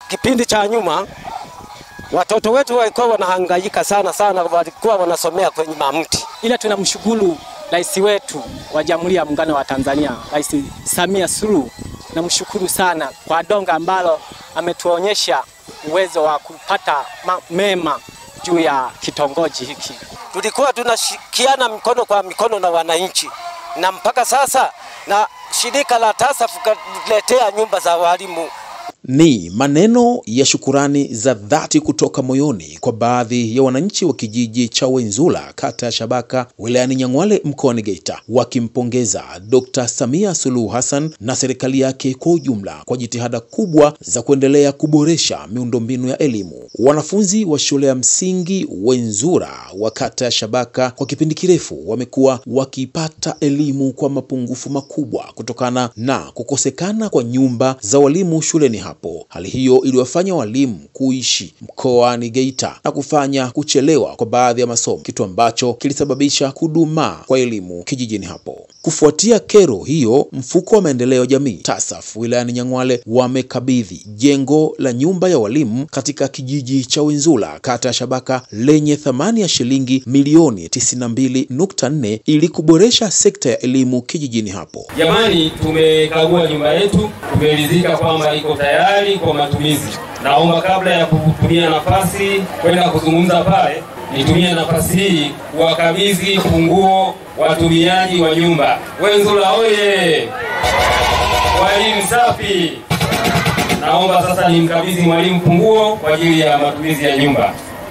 Kipindi cha nyuma watoto wetu walikuwa wanahangaika sana sana, walikuwa wanasomea kwenye mamti. ila tunamshukuru rais wetu wa Jamhuri ya Muungano wa Tanzania, Rais Samia Suluhu. Namshukuru sana kwa donga ambalo ametuonyesha uwezo wa kupata ma- mema juu ya kitongoji hiki. Tulikuwa tunashikiana mikono kwa mikono na wananchi, na mpaka sasa na shirika la TASAF kaletea nyumba za walimu Ni maneno ya shukurani za dhati kutoka moyoni kwa baadhi ya wananchi wa kijiji cha Wenzula, kata ya Shabaka, wilayani Nyang'hwale, mkoani Geita, wakimpongeza Dr. Samia Suluhu Hassan na serikali yake kwa ujumla kwa jitihada kubwa za kuendelea kuboresha miundombinu ya elimu. Wanafunzi wa shule ya msingi Wenzura wa kata ya Shabaka kwa kipindi kirefu wamekuwa wakipata elimu kwa mapungufu makubwa kutokana na kukosekana kwa nyumba za walimu shuleni hapo. Hali hiyo iliwafanya walimu kuishi mkoani Geita na kufanya kuchelewa kwa baadhi ya masomo, kitu ambacho kilisababisha kudumaa kwa elimu kijijini hapo. Kufuatia kero hiyo, mfuko wa maendeleo ya jamii TASAF wilayani Nyang'hwale wamekabidhi jengo la nyumba ya walimu katika kijiji cha Wenzula kata ya Shabaka lenye thamani ya shilingi milioni 92.4 ili kuboresha sekta ya elimu kijijini hapo. Jamani, tumekagua nyumba yetu, tumeridhika kwamba iko tayari kwa matumizi. Naomba kabla ya kutumia nafasi kwenda kuzungumza pale, nitumie nafasi hii kuwakabidhi funguo watumiaji wa nyumba. Wenzula oye! Walimu safi! Naomba sasa nimkabidhi mwalimu funguo kwa ajili ya matumizi ya nyumba.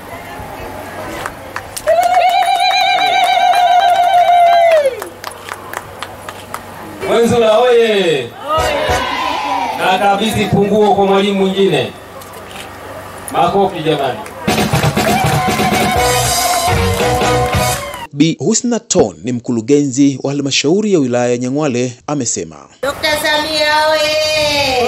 Wenzula oye! Na kabidhi funguo kwa mwalimu mwingine. Makofi jamani. Bi Husna Ton ni mkurugenzi wa halmashauri ya wilaya ya Nyang'hwale amesema Dr. Samia oye!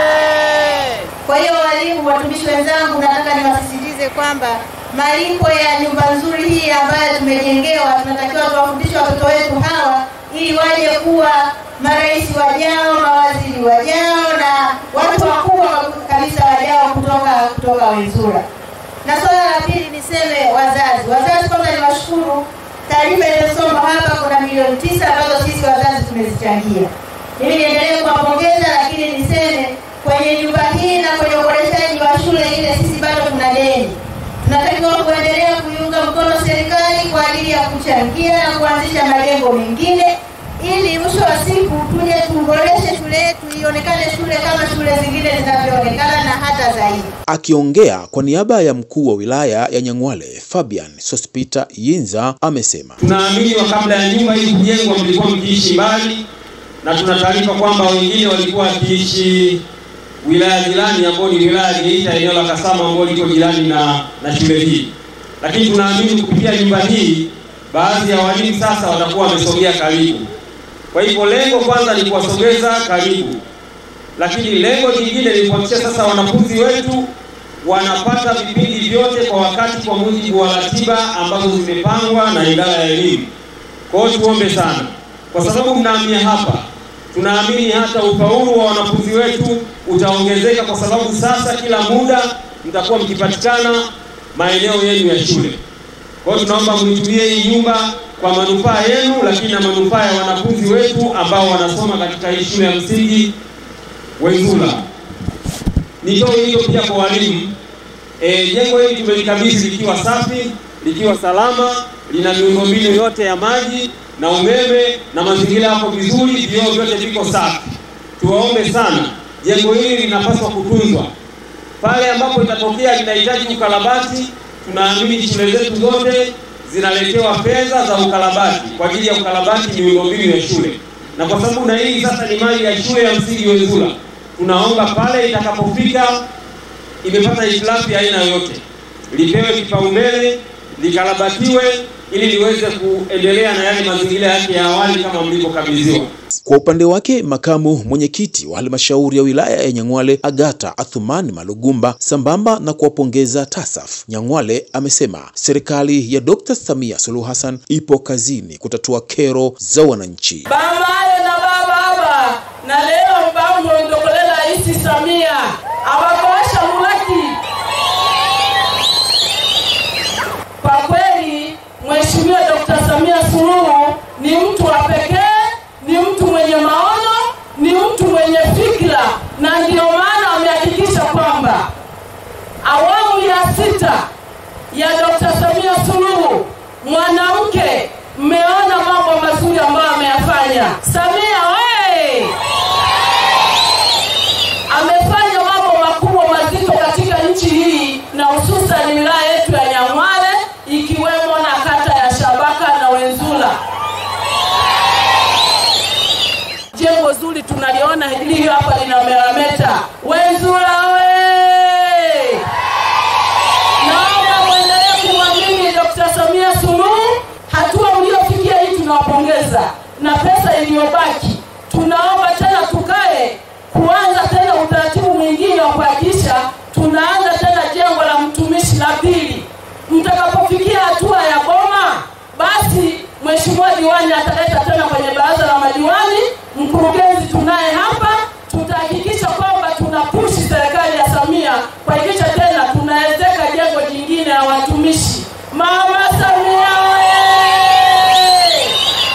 Kwa hiyo walimu, watumishi wenzangu, nataka niwasisitize kwamba malipo ya nyumba nzuri hii ambayo tumejengewa, tunatakiwa tuwafundishe watoto wetu hawa ili waje kuwa marais wajao, mawaziri wajao na watu wakubwa kabisa wajao kutoka kutoka Wenzura. Na swala la pili niseme wazazi, wazazi kwanza niwashukuru. Taarifa iliyosoma hapa, kuna milioni tisa ambazo sisi wazazi tumezichangia. Mimi niendelee kuwapongeza, lakini niseme kwenye nyumba hii na kwenye uboreshaji wa shule ile, sisi bado tuna deni. Tunatakiwa kuendelea kuiunga mkono serikali kwa ajili ya kuchangia na kuanzisha majengo mengine ili mwisho wa siku tuje tuboreshe shule yetu ionekane shule kama shule zingine zinavyoonekana na hata zaidi. Akiongea kwa niaba ya mkuu wa wilaya ya Nyang'hwale Fabian Sospita Yinza amesema Tunaamini wa kabla ya nyumba hii kujengwa mlikuwa mkiishi mbali, na tuna taarifa kwamba wengine walikuwa wakiishi wilaya jirani ambayo ni wilaya ya Geita, eneo la Kasama ambalo liko jirani na, na shule hii. Lakini tunaamini kupitia nyumba hii baadhi ya walimu sasa watakuwa wamesogea karibu. Kwa hivyo lengo kwanza ni kuwasogeza karibu, lakini lengo jingine ni kuhakikisha sasa wanafunzi wetu wanapata vipindi vyote kwa wakati kwa mujibu wa ratiba ambazo zimepangwa na idara ya elimu. Kwa hiyo tuombe sana, kwa sababu mnaamia hapa, tunaamini hata ufaulu wa wanafunzi wetu utaongezeka, kwa sababu sasa kila muda mtakuwa mkipatikana maeneo yenu ya shule. Kwa hiyo tunaomba mnitumie hii nyumba kwa manufaa yenu, lakini na manufaa ya wanafunzi wetu ambao wanasoma katika hii shule ya msingi Wenzula. Nitoe hilo pia kwa walimu. E, jengo hili tumelikabidhi likiwa safi, likiwa salama, lina miundombinu yote ya maji na umeme na mazingira yako vizuri, vioo vyote viko safi. Tuwaombe sana, jengo hili linapaswa kutunzwa. Pale ambapo itatokea linahitaji ukarabati, tunaamini shule zetu zote zinaletewa fedha za ukarabati kwa ajili ya ukarabati miundombinu ya shule, na kwa sababu na hii sasa ni mali ya shule ya msingi Wenzura, tunaomba pale itakapofika imepata hitilafu ya aina yoyote, lipewe kipaumbele, likarabatiwe ili liweze kuendelea na yale mazingira yake ya awali kama mlivyokabidhiwa. Kwa upande wake makamu mwenyekiti wa halmashauri ya wilaya ya Nyang'hwale Agata Athumani Malugumba, sambamba na kuwapongeza TASAF Nyang'hwale, amesema serikali ya Dr. Samia Suluhu Hassan ipo kazini kutatua kero za wananchi. bamaye na bababa na leo mbango ndokolela isi Samia abakosha sita ya Dr. Samia Suluhu, mwanamke, mmeona mambo mazuri ambayo ameyafanya. Samia we amefanya mambo makubwa mazito katika nchi hii na hususan wilaya yetu ya Nyang'hwale ikiwemo na kata ya Shabaka na Wenzula. Jengo zuri tunaliona hili hapa linamerameta. Wenzula we! Naomba mwendelee kumwamini Dr. Samia Suluhu. Hatua mliofikia hii tunawapongeza, na pesa iliyobaki tunaomba tena tukae kuanza tena utaratibu mwingine wa kuhakikisha tunaanza tena jengo la mtumishi la pili. Mtakapofikia hatua ya boma, basi mheshimiwa diwani ataleta tena kwenye baraza la madiwani. Mkurugenzi tunaye hapa, tutahakikisha kwamba tunapushi serikali ya Samia kuhakikisha tena tunawezeka jengo jingine la watumishi. Mama Samia oye!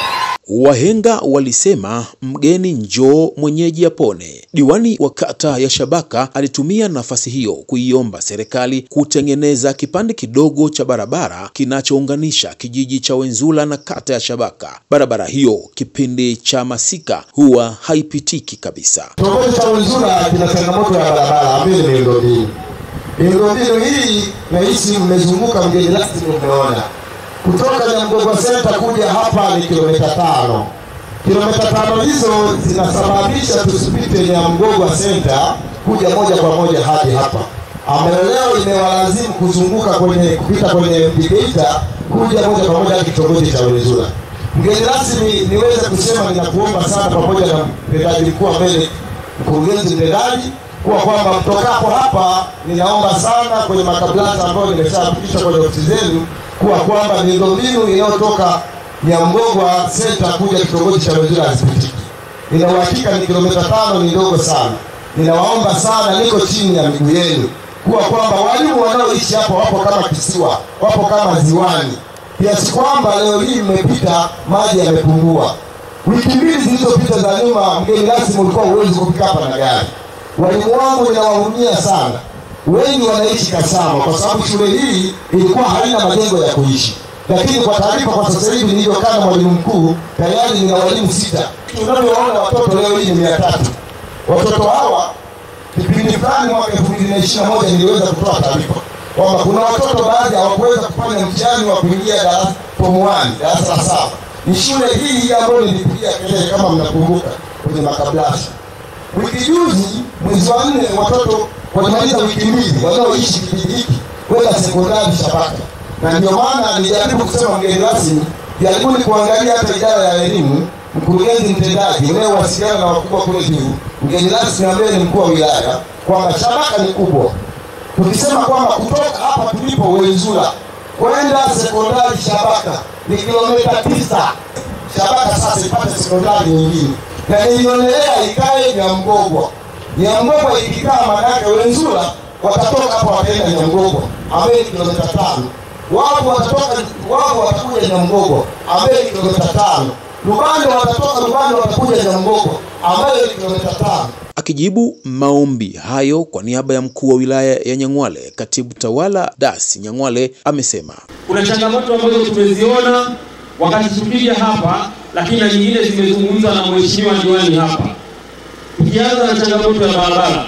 Wahenga walisema mgeni njoo mwenyeji apone. Diwani wa kata ya Shabaka alitumia nafasi hiyo kuiomba serikali kutengeneza kipande kidogo cha barabara kinachounganisha kijiji cha Wenzula na kata ya Shabaka. Barabara hiyo kipindi cha masika huwa haipitiki kabisa. Kitongoji cha Wenzura kina changamoto ya barabara ambayo ni miundombinu. Miundombinu hii nahisi mmezunguka mgeni rasmi, umeona kutoka Nyamgogwa Center kuja hapa ni kilomita tano. Kilomita tano hizo zinasababisha tusipite Nyamgogwa Center kuja moja kwa moja hadi hapa, ambayo leo imewalazimu kuzunguka kwenye kupita kwenye Geita kuja moja kwa moja hadi kitongoji cha Wenzura. Mgeni rasmi, niweze kusema ninakuomba sana, pamoja na mtendaji mkuu wa mbele, mkurugenzi mtendaji, kuwa kwamba mtokapo hapa, ninaomba sana kwenye makabrasa ambayo nimeshapitisha kwenye ofisi zenu, kuwa kwamba miundombinu inayotoka Nyamgogwa Center kuja kitongoji cha Wenzura hazipitiki. Nina uhakika ni kilomita tano, ni ndogo sana. Ninawaomba sana, niko chini ya miguu yenu, kuwa kwamba walimu wanaoishi hapo wapo kama kisiwa, wapo kama ziwani kiasi kwamba leo hii mmepita maji yamepungua. Wiki mbili zilizopita za nyuma, mgeni rasmi, ulikuwa huwezi kufika hapa na gari. Walimu wangu ninawahurumia sana, wengi wanaishi Kasama kwa sababu shule hii ilikuwa haina majengo ya kuishi, lakini kwa taarifa, kwa sasa hivi nilivyokaa na mwalimu mkuu, tayari nina walimu sita. Tunavyoona watoto leo hii ni mia tatu. Watoto hawa kipindi fulani mwaka elfu mbili na ishirini na moja niliweza kutoa taarifa kwamba kuna watoto baadhi hawakuweza kufanya mtihani wa kuingia darasa form 1 darasa la saba. Ni shule hii hii ambayo nilipigia kelele kama mnakumbuka kwenye makabrasha. Wiki juzi mwezi wa nne watoto walimaliza wiki mbili wanaoishi kijiji hiki kwenda sekondari Shabaka, na ndio maana nilijaribu kusema mgeni rasmi, jaribuni kuangalia hata idara ya elimu, mkurugenzi mtendaji unayewasiliana na wakubwa kule juu, mgeni rasmi ambaye ni mkuu wa wilaya, kwamba Shabaka ni kubwa tukisema kwamba kutoka hapa tulipo Wenzura kwenda sekondari Shabaka ni kilomita tisa. Shabaka sasa ipate sekondari nyingine, na nilionelea ikae Nyamgogwa. Nyamgogwa ikikaa, maanake Wenzura watatoka hapa wataenda Nyamgogwa ambaye ni kilomita tano. Wao watatoka wao watakuja Nyamgogwa ambaye ni kilomita tano. Lubande watatoka Lubande watakuja Nyamgogwa ambayo ni kilomita tano. Akijibu maombi hayo kwa niaba ya mkuu wa wilaya ya Nyang'hwale, katibu tawala Dasi Nyang'hwale amesema kuna changamoto ambazo tumeziona wakati tukija hapa, lakini na nyingine zimezungumzwa na mheshimiwa diwani hapa. Tukianza na changamoto ya barabara,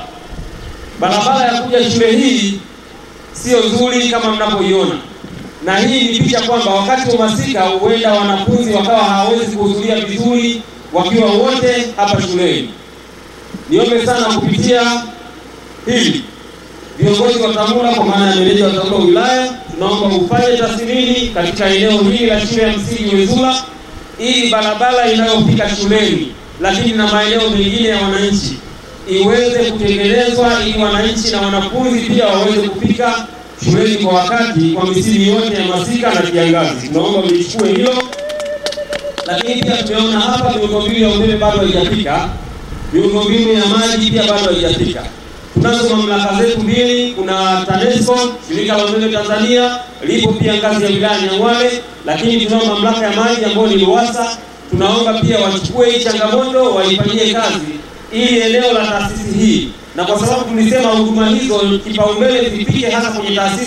barabara ya kuja shule hii sio nzuri kama mnavyoiona, na hii ni picha kwamba wakati wa masika huenda wanafunzi wakawa hawawezi kuhudhuria vizuri wakiwa wote hapa shuleni. Niombe sana kupitia hili viongozi wa TAMURA kwa maana ya meneja wa TAMURA wilaya, tunaomba ufanye tathmini katika eneo hili la shule ya msingi Wenzura, ili barabara inayofika shuleni, lakini na maeneo mengine ya wananchi iweze kutengenezwa, ili wananchi na wanafunzi pia waweze kufika shuleni kwa wakati, kwa misimu yote ya masika na kiangazi. Tunaomba mlichukue hilo, lakini pia tumeona hapa miundombinu ya umeme bado haijafika miundombinu ya maji pia bado haijafika. Tunazo mamlaka zetu mbili, kuna TANESCO shirika la umeme Tanzania, lipo pia ngazi ya wilaya Nyang'hwale, lakini tunao mamlaka ya maji ambayo ni RUWASA. Tunaomba pia wachukue hii changamoto waifanyie kazi, ili eneo la taasisi hii, na kwa sababu tulisema huduma hizo kipaumbele zifike hasa kwenye taasisi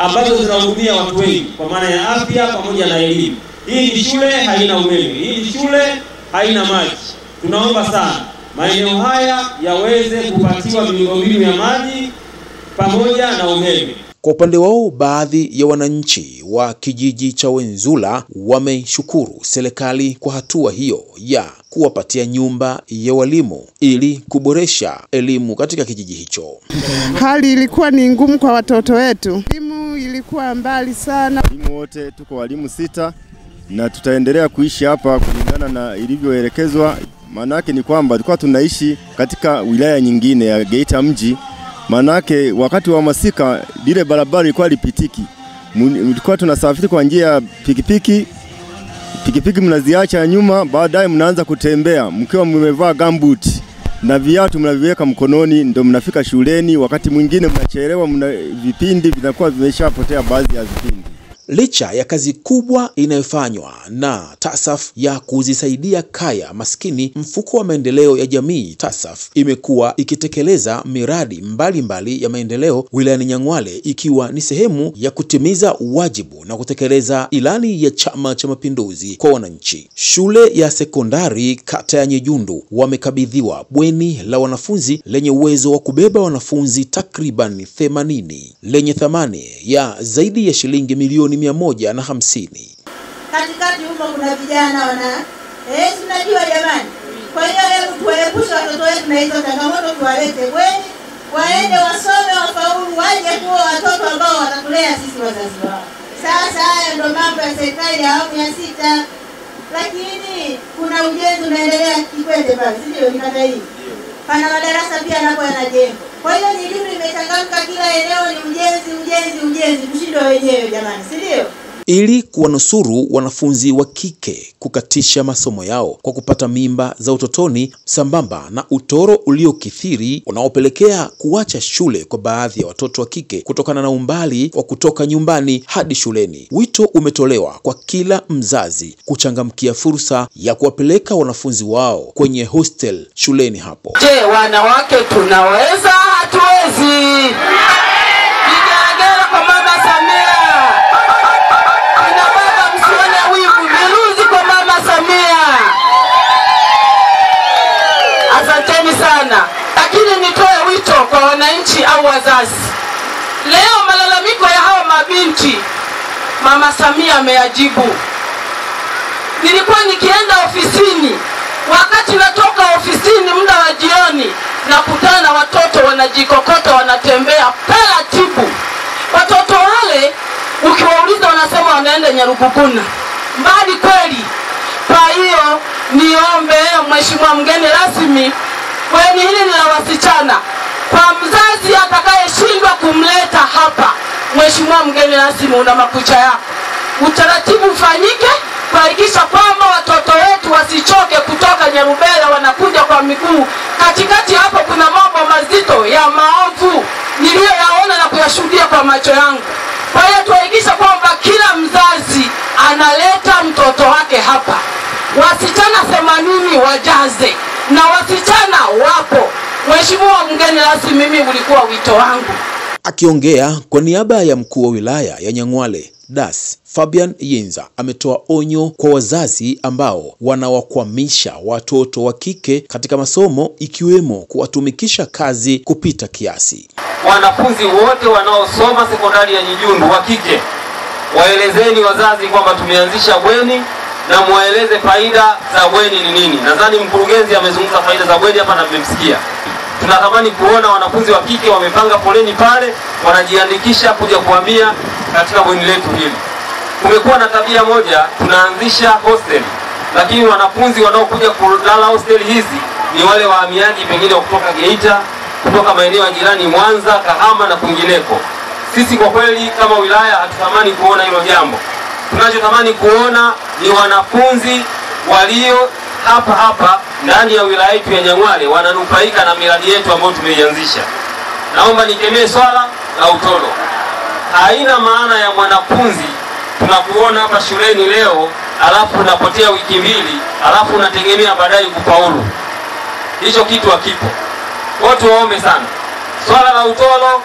ambazo zinahudumia watu wengi kwa maana ya afya pamoja na elimu. Hii ni shule haina umeme, hii ni shule haina maji. Tunaomba sana maeneo haya yaweze kupatiwa miundombinu ya maji pamoja na umeme. Kwa upande wao, baadhi ya wananchi wa kijiji cha Wenzula wameshukuru serikali kwa hatua hiyo ya kuwapatia nyumba ya walimu ili kuboresha elimu katika kijiji hicho. Hali ilikuwa ni ngumu kwa watoto wetu, elimu ilikuwa mbali sana. Walimu wote tuko walimu sita na tutaendelea kuishi hapa kulingana na ilivyoelekezwa. Maana yake ni kwamba tulikuwa tunaishi katika wilaya nyingine ya Geita mji. Maana yake wakati wa masika lile barabara ilikuwa lipitiki, tulikuwa tunasafiri kwa njia ya pikipiki. Pikipiki mnaziacha nyuma, baadaye mnaanza kutembea mkiwa mmevaa gumboot na viatu mnaviweka mkononi, ndio mnafika shuleni. Wakati mwingine mnachelewa, mna vipindi vinakuwa vimeshapotea baadhi ya vipindi. Licha ya kazi kubwa inayofanywa na TASAF ya kuzisaidia kaya maskini, mfuko wa maendeleo ya jamii TASAF imekuwa ikitekeleza miradi mbalimbali mbali ya maendeleo wilayani Nyang'hwale ikiwa ni sehemu ya kutimiza wajibu na kutekeleza ilani ya Chama cha Mapinduzi kwa wananchi. Shule ya sekondari kata ya Nyejundu wamekabidhiwa bweni la wanafunzi lenye uwezo wa kubeba wanafunzi takriban 80 lenye thamani ya zaidi ya shilingi milioni mia moja na hamsini. Katikati huko kuna vijana wana eh, tunajua jamani. Kwa hiyo hebu tuwaepushe watoto wetu na hizo changamoto, tuwalete bweni, waende wasome, wafaulu, waje kuwa watoto ambao watatulea sisi wazazi wao. Sasa haya ndo mambo ya serikali ya awamu ya sita, lakini kuna ujenzi unaendelea Kikwete pale, si ndio? Ni kata hii pana madarasa pia napo yanajengwa. Kwa hiyo ni elimu imechangamka, kila eneo ni ujenzi, ujenzi, ujenzi, tushindwe wenyewe jamani, si ndio? ili kuwanusuru wanafunzi wa kike kukatisha masomo yao kwa kupata mimba za utotoni sambamba na utoro uliokithiri unaopelekea kuacha shule kwa baadhi ya watoto wa kike kutokana na umbali wa kutoka nyumbani hadi shuleni. Wito umetolewa kwa kila mzazi kuchangamkia fursa ya kuwapeleka wanafunzi wao kwenye hostel shuleni hapo. Je, wanawake tunaweza? Hatuwezi? Vigelegele kwa mama Samia. Kina baba msione wivu, viruzi kwa mama Samia. Asanteni sana, lakini nitoe wito kwa wananchi au wazazi. Leo malalamiko ya hawa mabinti mama Samia ameyajibu. Nilikuwa nikienda ofisini, wakati natoka ofisini muda wa jioni, nakutana na watoto wanajikokota, wanatembea taratibu. Watoto wale ukiwauliza, wanasema wanaenda Nyaruguguna, mbali kweli. Kwa hiyo niombe Mheshimiwa mgeni rasmi, bweni hili ni la wasichana. Kwa mzazi atakayeshindwa kumleta hapa, Mheshimiwa mgeni rasmi, una makucha yako, utaratibu ufanyike kuhakikisha kwamba watoto wetu wasichoke kutoka Nyarubela wanakuja kwa miguu. Katikati hapo kuna mambo mazito ya maovu niliyoyaona na kuyashuhudia kwa macho yangu. Kwa hiyo tuhakikishe kwamba kila mzazi analeta mtoto wake hapa. Wasichana themanini wajaze na wasichana wapo. Mheshimiwa mgeni rasmi, mimi ulikuwa wito wangu. Akiongea kwa niaba ya mkuu wa wilaya ya Nyang'hwale Das Fabian Yinza ametoa onyo kwa wazazi ambao wanawakwamisha watoto wa kike katika masomo ikiwemo kuwatumikisha kazi kupita kiasi. Wanafunzi wote wanaosoma sekondari ya Nyijundu wa kike, waelezeni wazazi kwamba tumeanzisha bweni na muwaeleze faida za bweni ni nini. Nadhani mkurugenzi amezungumza faida za bweni hapa na mmemsikia. Tunatamani kuona wanafunzi wa kike wamepanga foleni pale, wanajiandikisha kuja kuhamia katika bweni letu hili. Kumekuwa na tabia moja, tunaanzisha hostel, lakini wanafunzi wanaokuja kulala hostel hizi ni wale wahamiaji pengine wa kutoka Geita, kutoka maeneo ya jirani Mwanza, Kahama na kwingineko. Sisi kwa kweli kama wilaya hatutamani kuona hilo jambo. Tunachotamani kuona ni wanafunzi walio hapa hapa ndani ya wilaya yetu ya Nyang'hwale wananufaika na miradi yetu ambayo tumeianzisha. Naomba nikemee swala la utoro. Haina maana ya mwanafunzi tunakuona hapa shuleni leo, alafu unapotea wiki mbili, alafu unategemea baadaye kufaulu. Hicho kitu hakipo. Watu waombe sana, swala la utoro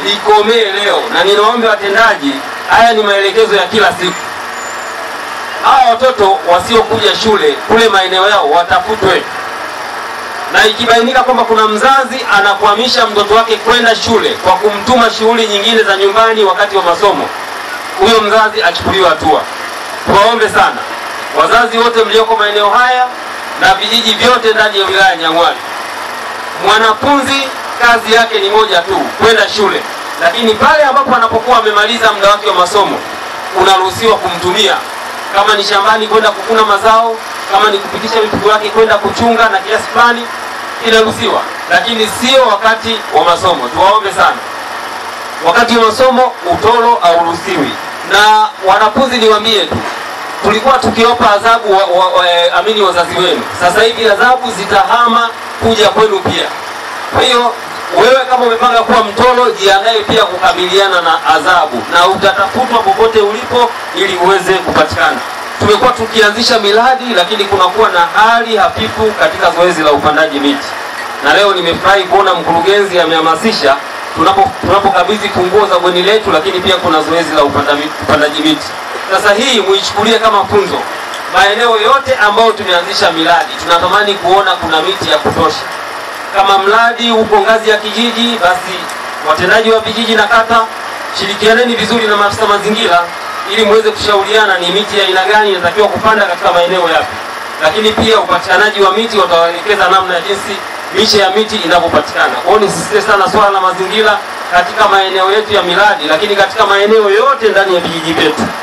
likomee leo, na ninaomba watendaji, haya ni maelekezo ya kila siku. Hawa watoto wasiokuja shule kule maeneo yao watafutwe, na ikibainika kwamba kuna mzazi anakwamisha mtoto wake kwenda shule kwa kumtuma shughuli nyingine za nyumbani wakati wa masomo, huyo mzazi achukuliwe hatua. Tuwaombe sana wazazi wote mlioko maeneo haya na vijiji vyote ndani ya wilaya ya Nyang'hwale, mwanafunzi kazi yake ni moja tu, kwenda shule, lakini pale ambapo anapokuwa amemaliza muda wake wa masomo unaruhusiwa kumtumia kama ni shambani kwenda kuvuna mazao, kama ni kupitisha mifugo yake kwenda kuchunga na kiasi fulani inaruhusiwa, lakini sio wakati wa masomo. Tuwaombe sana, wakati wa masomo utoro hauruhusiwi. Na wanafunzi niwaambie tu, tulikuwa tukiwapa adhabu wa, wa, wa, eh, amini wazazi wenu, sasa hivi adhabu zitahama kuja kwenu pia. Kwa hiyo wewe kama umepanga kuwa mtoro, jiandae pia kukabiliana na adhabu, na utatafutwa popote ulipo ili uweze kupatikana. Tumekuwa tukianzisha miradi, lakini kunakuwa na hali hafifu katika zoezi la upandaji miti, na leo nimefurahi kuona mkurugenzi amehamasisha tunapo tunapokabidhi funguo za bweni letu, lakini pia kuna zoezi la upanda miti- upandaji miti. Sasa hii muichukulie kama funzo. Maeneo yote ambayo tumeanzisha miradi, tunatamani kuona kuna miti ya kutosha kama mradi uko ngazi ya kijiji, basi watendaji wa vijiji na kata, shirikianeni vizuri na maafisa mazingira ili muweze kushauriana ni miti ya aina gani inatakiwa kupanda katika maeneo yapi. Lakini pia upatikanaji wa miti watawaelekeza namna ya jinsi miche ya miti inavyopatikana. Kwa hiyo nisisitize sana swala la mazingira katika maeneo yetu ya miradi, lakini katika maeneo yote ndani ya vijiji vyetu.